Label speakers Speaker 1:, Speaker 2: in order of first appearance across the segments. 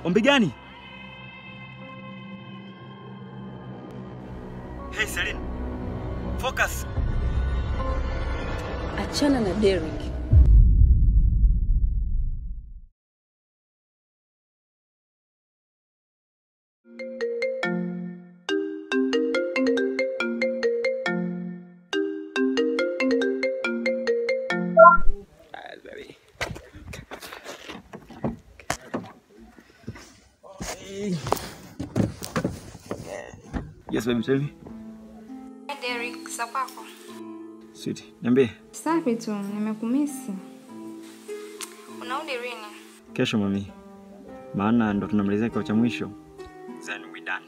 Speaker 1: Ombi gani? Hey Celine. Focus.
Speaker 2: Achana na Derek.
Speaker 1: Yes baby, tell me.
Speaker 3: Derek, za kwako?
Speaker 1: Sweet. Niambie.
Speaker 3: Safi tu, nimekumisi. Unarudi lini?
Speaker 1: Kesho mami. Maana ndo tunamalizia kikao cha mwisho. Then we done.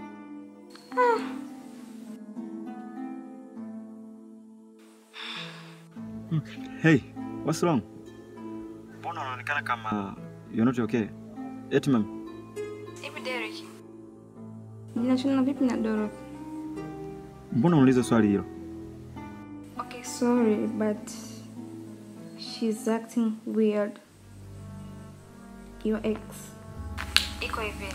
Speaker 1: Hey, what's wrong? Mbona unaonekana kama you're not okay? Eti mami.
Speaker 3: Hivi Derek, jinashona vipi na Dorothy?
Speaker 1: Mbona unauliza swali hilo?
Speaker 3: Okay, sorry, but she's acting weird. Your ex. Iko hivi.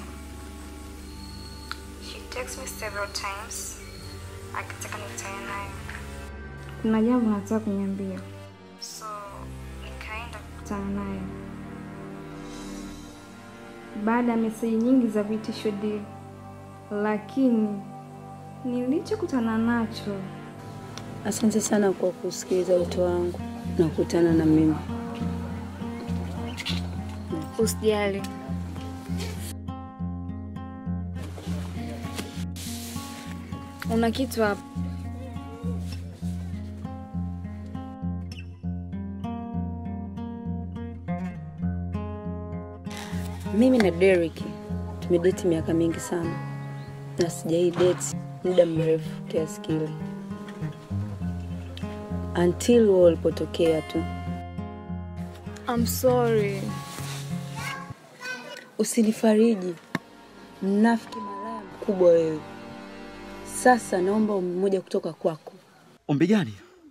Speaker 3: She texts me several times. Akitaka nikutane naye. Kuna jambo nataka kuniambia. So, nikaenda kukutana naye. Baada ya meseji nyingi za vitisho deal. Lakini nilichokutana nacho
Speaker 2: Asante sana kwa kusikiliza wito wangu na kukutana na mimi.
Speaker 3: Usijali. Una kitu hapa.
Speaker 2: Mimi na Derek tumedeti miaka mingi sana na sijai date muda mrefu kiasi kile, until wao walipotokea tu.
Speaker 3: I'm sorry.
Speaker 2: Usinifariji, mnafiki malaya mkubwa wewe. Sasa naomba ombi moja kutoka kwako.
Speaker 1: Ombi gani?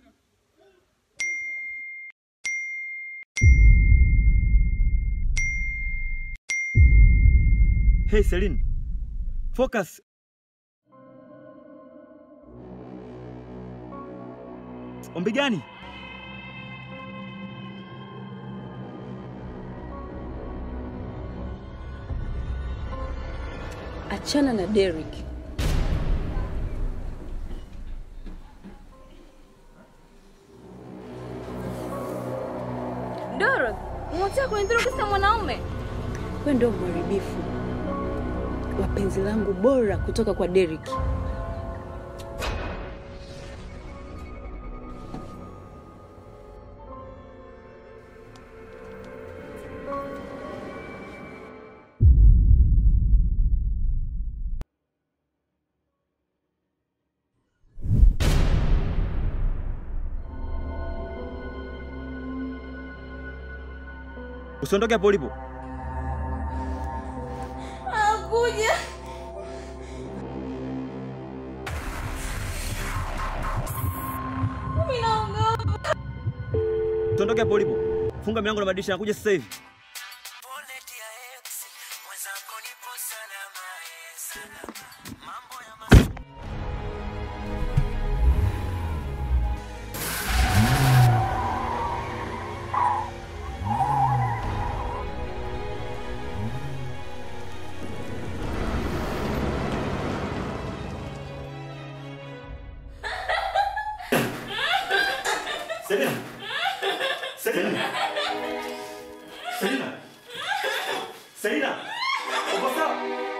Speaker 1: Hey Celine. Focus. Ombi gani?
Speaker 2: Achana na Derek.
Speaker 3: Dorothy, unataka kunidhuru kisa mwanaume?
Speaker 2: Wewe ndio mharibifu wa penzi langu bora kutoka kwa Derek.
Speaker 1: Usiondoke hapo ulipo.
Speaker 3: Akuja. Mimi naogopa.
Speaker 1: Usiondoke hapo ulipo. Funga milango na madirisha nakuja sasa hivi. Selina. Selina. Selina. Selina. Uko sawa?